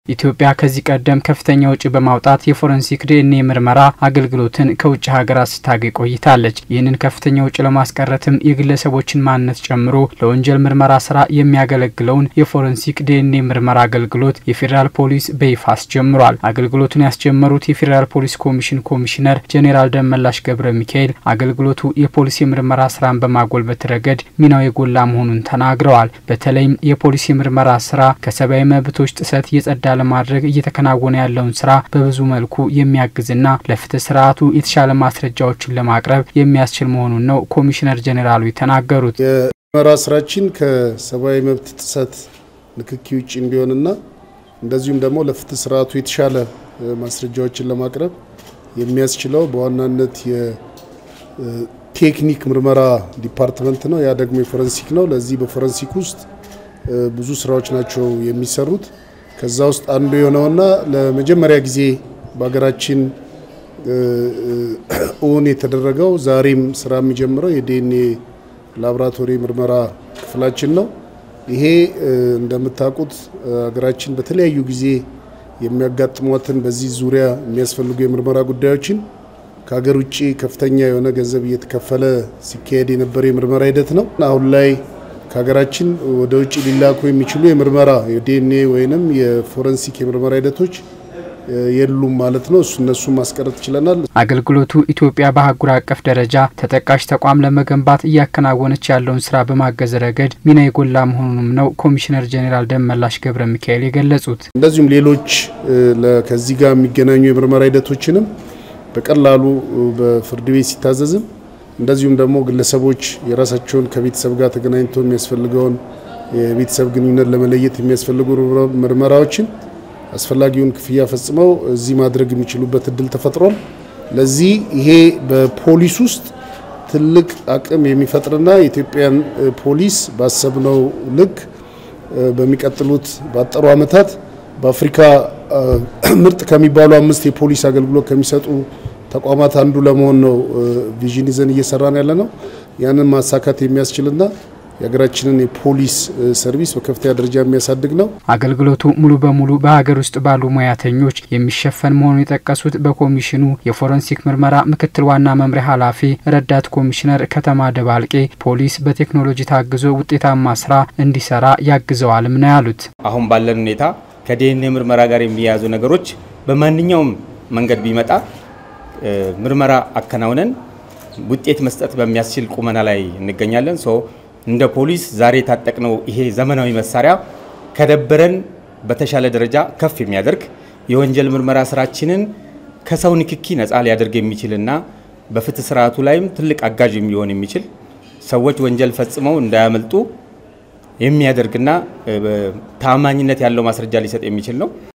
ኢትዮጵያ ከዚህ ቀደም ከፍተኛ ወጪ በማውጣት የፎረንሲክ ዲኤንኤ ምርመራ አገልግሎትን ከውጭ ሀገራት ስታገኝ ቆይታለች። ይህንን ከፍተኛ ወጪ ለማስቀረትም የግለሰቦችን ማንነት ጨምሮ ለወንጀል ምርመራ ስራ የሚያገለግለውን የፎረንሲክ ዲኤንኤ ምርመራ አገልግሎት የፌዴራል ፖሊስ በይፋ አስጀምሯል። አገልግሎቱን ያስጀመሩት የፌዴራል ፖሊስ ኮሚሽን ኮሚሽነር ጄኔራል ደመላሽ ገብረ ሚካኤል አገልግሎቱ የፖሊስ የምርመራ ስራን በማጎልበት ረገድ ሚናው የጎላ መሆኑን ተናግረዋል። በተለይም የፖሊስ የምርመራ ስራ ከሰብአዊ መብቶች ጥሰት የጸዳ ለማድረግ እየተከናወነ ያለውን ስራ በብዙ መልኩ የሚያግዝና ለፍትህ ስርዓቱ የተሻለ ማስረጃዎችን ለማቅረብ የሚያስችል መሆኑን ነው ኮሚሽነር ጄኔራሉ የተናገሩት። የምርመራ ስራችን ከሰብአዊ መብት ጥሰት ንክኪ ውጭ እንዲሆንና እንደዚሁም ደግሞ ለፍትህ ስርዓቱ የተሻለ ማስረጃዎችን ለማቅረብ የሚያስችለው በዋናነት የቴክኒክ ምርመራ ዲፓርትመንት ነው። ያ ደግሞ የፎረንሲክ ነው። ለዚህ በፎረንሲክ ውስጥ ብዙ ስራዎች ናቸው የሚሰሩት። ከዛ ውስጥ አንዱ የሆነውና ለመጀመሪያ ጊዜ በሀገራችን እውን የተደረገው ዛሬም ስራ የሚጀምረው የዲኤንኤ ላቦራቶሪ ምርመራ ክፍላችን ነው። ይሄ እንደምታውቁት ሀገራችን በተለያዩ ጊዜ የሚያጋጥሟትን በዚህ ዙሪያ የሚያስፈልጉ የምርመራ ጉዳዮችን ከሀገር ውጭ ከፍተኛ የሆነ ገንዘብ እየተከፈለ ሲካሄድ የነበረ የምርመራ ሂደት ነው። አሁን ላይ ከሀገራችን ወደ ውጭ ሊላኩ የሚችሉ የምርመራ የዲኤንኤ ወይንም የፎረንሲክ የምርመራ ሂደቶች የሉም ማለት ነው። እሱ እነሱን ማስቀረት ችለናል። አገልግሎቱ ኢትዮጵያ በአህጉር አቀፍ ደረጃ ተጠቃሽ ተቋም ለመገንባት እያከናወነች ያለውን ስራ በማገዝ ረገድ ሚና የጎላ መሆኑንም ነው ኮሚሽነር ጄኔራል ደመላሽ ገብረ ሚካኤል የገለጹት። እንደዚሁም ሌሎች ከዚህ ጋር የሚገናኙ የምርመራ ሂደቶችንም በቀላሉ በፍርድ ቤት ሲታዘዝም እንደዚሁም ደግሞ ግለሰቦች የራሳቸውን ከቤተሰብ ጋር ተገናኝቶ የሚያስፈልገውን የቤተሰብ ግንኙነት ለመለየት የሚያስፈልጉ ምርመራዎችን አስፈላጊውን ክፍያ ፈጽመው እዚህ ማድረግ የሚችሉበት እድል ተፈጥሯል። ለዚህ ይሄ በፖሊስ ውስጥ ትልቅ አቅም የሚፈጥርና የኢትዮጵያን ፖሊስ ባሰብነው ልክ በሚቀጥሉት ባጠሩ ዓመታት በአፍሪካ ምርጥ ከሚባሉ አምስት የፖሊስ አገልግሎት ከሚሰጡ ተቋማት አንዱ ለመሆን ነው ቪዥን ይዘን እየሰራን ያለ ነው። ያንን ማሳካት የሚያስችልና የሀገራችንን የፖሊስ ሰርቪስ በከፍተኛ ደረጃ የሚያሳድግ ነው። አገልግሎቱ ሙሉ በሙሉ በሀገር ውስጥ ባሉ ሙያተኞች የሚሸፈን መሆኑን የጠቀሱት በኮሚሽኑ የፎረንሲክ ምርመራ ምክትል ዋና መምሪያ ኃላፊ ረዳት ኮሚሽነር ከተማ ደባልቄ ፖሊስ በቴክኖሎጂ ታግዞ ውጤታማ ስራ እንዲሰራ ያግዘዋልም ነው ያሉት። አሁን ባለን ሁኔታ ከዲኤንኤ ምርመራ ጋር የሚያያዙ ነገሮች በማንኛውም መንገድ ቢመጣ ምርመራ አከናውነን ውጤት መስጠት በሚያስችል ቁመና ላይ እንገኛለን። ሶ እንደ ፖሊስ ዛሬ የታጠቅነው ይሄ ዘመናዊ መሳሪያ ከደበረን በተሻለ ደረጃ ከፍ የሚያደርግ የወንጀል ምርመራ ስራችንን ከሰው ንክኪ ነፃ ሊያደርግ የሚችልና በፍትህ ስርዓቱ ላይም ትልቅ አጋዥ ሊሆን የሚችል ሰዎች ወንጀል ፈጽመው እንዳያመልጡ የሚያደርግና ታማኝነት ያለው ማስረጃ ሊሰጥ የሚችል ነው።